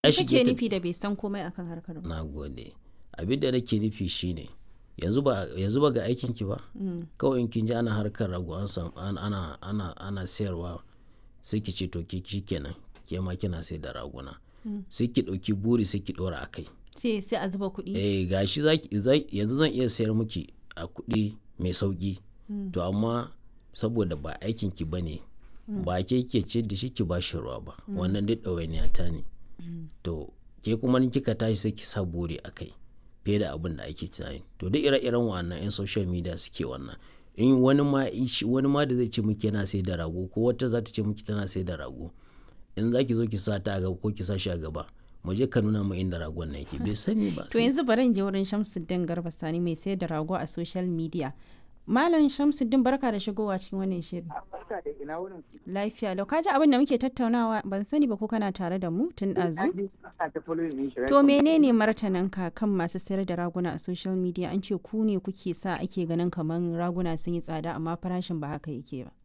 ya kake shige ta nufi da bai san komai akan harkar ba na gode abin da nake nufi shine yanzu ba yanzu ba ga aikin ki ba kawai in kin ji ana harkar rago an samu an- ana ana ana sayarwa sai ki ce to ki kenan ke ma kina sai da raguna sai ki dauki buri sai ki dora akai sai sai a zuba kuɗi eh gashi zaki zai- yanzu zan iya sayar miki a kuɗi mai sauki to amma saboda ba aikin ki bane ba ke ke ce da shi ki ba shi ruwa ba wannan duk ɗawainiya ta ne to ke kuma in kika tashi sai ki sa buri a kai fiye da abin da ake tunani to duk ire-iren wannan 'yan social media suke wannan in wani ma ishi- wani ma da zai ce miki yana sai da rago ko wata za ta ce miki tana sai da rago in za ki zo ki sa ta a gaba ko ki sa shi a gaba mu je ka nuna mu inda ragon na yake bai sani ba to yanzu bari in je wurin Shamsuddin Garba Sani mai sayar da rago a social media Malam Shamsuddin barka da shigowa cikin wannan shirin Barka da ina wurin ku. lafiya lau kaji abin da muke tattaunawa ban sani ba ko kana tare da mu tun ɗazu Na ji suna ta following din shi, right To from- menene martananka kan masu sayar da raguna a social media an ce ku ne kuke sa ake ganin kamar raguna sun yi tsada amma farashin ba haka yake ba.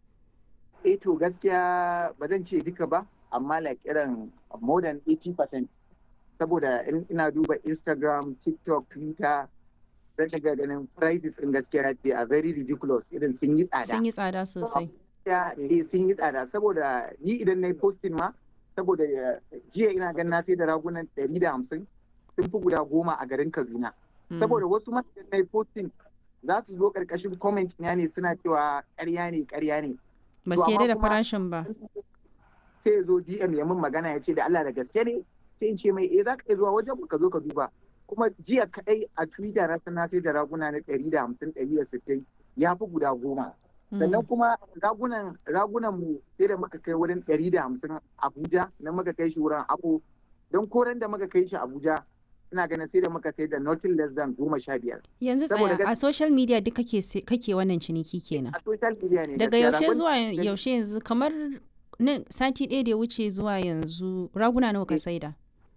Eh to gaskiya ba zan ce duka ba, amma like irin more than 80% saboda in ina duba Instagram, TikTok, Twitter, zan daga ganin prices din gaskiya they are very ridiculous irin sun yi tsada. Sun yi tsada sosai. Ya eh sun yi tsada saboda ni idan na yi posting ma saboda eh, jiya ina ganin na sai da ragunan 150 sun fi guda goma a garin Kaduna. Mm. saboda wasu ma idan na yi posting za su zo karkashin comment na ne suna cewa ƙarya ne ƙarya ne Ba to su yarda amma da kuma- farashin ba. sai ya zo DM ya min magana ya ce da Allah da gaske ne sai in ce mai eh za ka iya zuwa wajen mu ka zo ka duba kuma jiya kadai a Twitter na sana sai da raguna na 150 160 ya fi guda goma sannan kuma ragunan ragunan mu sai da muka kai wurin 150 Abuja na muka kai shi wurin Abu don koren da muka kai shi Abuja ina ganin sai da muka sai da nothing less than goma sha biyar Yanzu saboda tsaya a social media duk kake se- kake wannan ciniki kenan. a social media ne Daga gaskiya. yaushe Ragon- zuwa yaushe yanzu kamar nan sati ɗaya da ya wuce zuwa yanzu raguna nawa ka Eh. saida?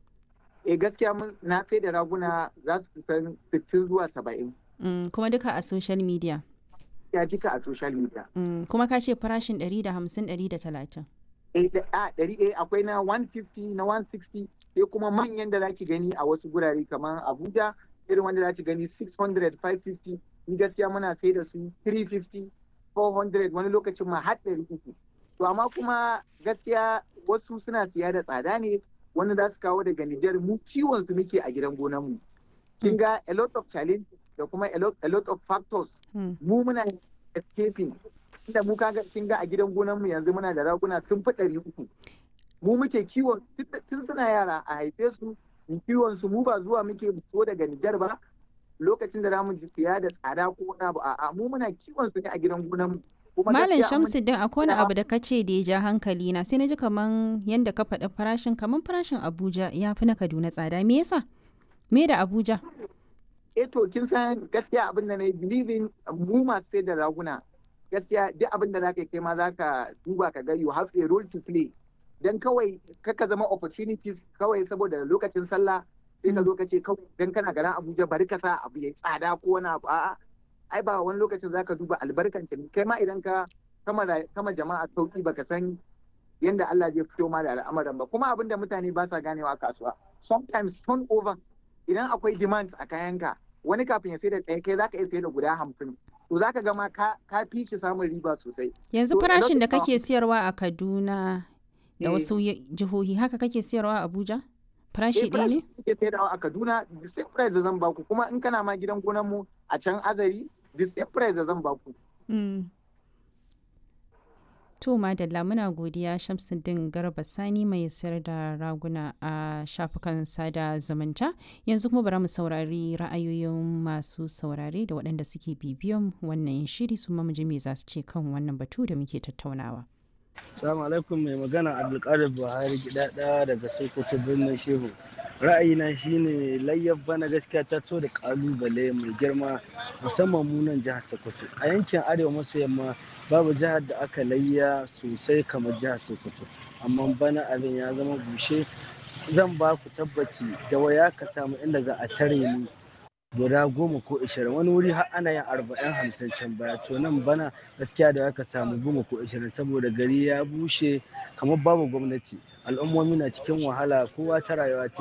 eh gaskiya mun na sai da raguna za su kusan 60 zuwa 70 Mm, kuma duka a social media. ya jika a social media Mm, kuma ka ce farashin 150 130. eh da- a ɗari eh akwai na 150 na 160 sai kuma manyan da zaki gani a wasu gurare kamar Abuja irin wanda zaki gani 600 550 ni gaskiya muna sai da su 350 400 wani lokacin ma har 300 to amma kuma gaskiya wasu suna siya da tsada ne wani za su kawo daga Nijar mu ciwon su muke a gidan gonan mu kin ga a lot of challenges da kuma a lot, a lot of factors Mm. mu muna escaping inda mu kaga kin ga a gidan gonan mu yanzu muna da raguna sun fi ɗari uku mu muke kiwon tun- tun suna yara a haife su mu kiwon su mu ba zuwa muke so daga Nijar ba lokacin da zamu ji siya da tsada ko wani abu a'a mu muna kiwon su ne a gidan gonan mu kuma Malam gaskiya mun- Shamsuddin akwai wani Na'am. abu da ka ce da ya ja hankali na sai na ji kaman yanda ka faɗi farashin kaman farashin Abuja ya fi na Kaduna tsada me yasa? Me da Abuja? eh to kin san gaskiya abin da na yi believing mu masu sai da raguna gaskiya duk abin da zaka yi kai ma zaka duba ka ga you have a role to play dan kawai kaka zama opportunities kawai saboda lokacin sallah sai ka zo ka ce kawai dan kana garin Abuja bari ka sa abu yayi tsada ko wani abu a'a ai ba wani lokacin zaka duba albarkan ta kai ma idan ka kama ra- kama jama'a sauki baka san yanda Allah zai fito ma da al'amuran ba kuma abin da mutane ba sa ganewa a kasuwa sometimes turnover idan akwai demand a kayanka wani kafin ya sai da ɗaya kai zaka iya sai da guda hamsin to zaka ga ma ka ka fi shi samun riba sosai Yanzu To, a farashin da lokacin- kake siyarwa a Kaduna da Eh. wasu ye- jihohi haka kake siyarwa a Abuja? Farashi eh ɗaya ne? farashi suke sayarwa a Kaduna the same price da zan baku kuma in kana ma gidan gonan mu a can azari the same price da zan baku Mm. To madalla muna godiya Shamsuddin Garba Sani mai sayar da raguna a shafukan sada zumunta. Yanzu kuma bari mu saurari ra'ayoyin masu saurare da waɗanda suke bibiyan wannan shiri su ma mu ji me za su ce kan wannan batu da muke tattaunawa. Salamu alaikum mai magana Abdulkadir Buhari gidada daga Sokoto birnin Shehu. Ra'ayina shine layyar bana gaskiya ta to da kalubale mai girma musamman mu nan jihar Sokoto. A yankin arewa maso yamma babu jihar da aka layya sosai kamar jihar Sokoto. Amma bana abin ya zama bushe zan ba ku tabbaci da waya ka samu inda za a tare ni guda goma ko ishirin wani wuri har ana yin arba'in hamsin can baya to nan bana gaskiya da aka samu goma ko ishirin saboda gari ya bushe kamar babu gwamnati al'ummomi na cikin wahala kowa ta rayuwa ce